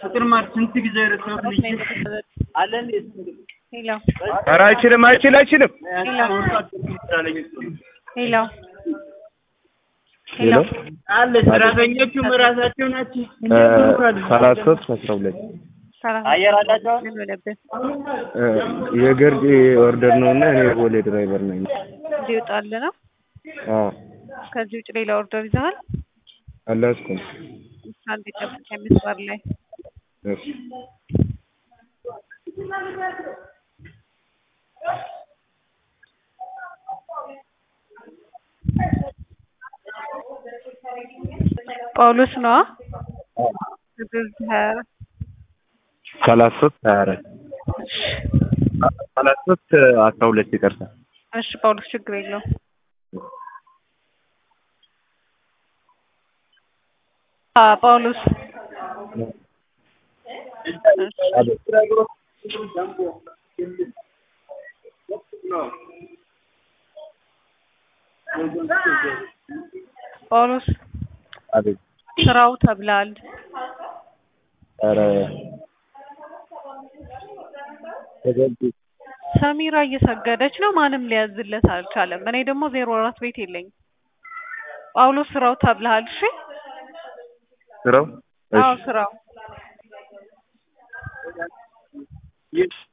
ፍቅር ማር ስንት ጊዜ ረሳሁት ልጅ አለ እንዴ? ሄሎ ኧረ አይችልም አይችል አይችልም። ሄሎ ሄሎ አለ ሰራተኞቹም ራሳቸው ናቸው። ሰላሳ ሶስት አስራ ሁለት አየር አላቸው። ምን ሆነብህ? የገርጂ ኦርደር ነው እና እኔ የቦሌ ድራይቨር ነኝ። እንዲወጣልህ ነው። አዎ ከዚህ ውጭ ሌላ ኦርደር ይዘሃል? አላስኩም። አንድ ጠብቅ መስመር ላይ እሺ ጳውሎስ ነዋ። ሰላሳ ሶስት ሀያ አራት ሰላሳ ሶስት አስራ ሁለት ይቅርታ። እሺ ጳውሎስ ችግር የለውም። አ ጳውሎስ ጳውሎስ አቤት ስራው ተብላል። ኧረ ተገቢ ሰሚራ እየሰገደች ነው። ማንም ሊያዝለት አልቻለም። እኔ ደግሞ ዜሮ አራት ቤት የለኝም። ጳውሎስ ስራው ተብልሃል። እሺ ስራው አዎ ስራው እሺ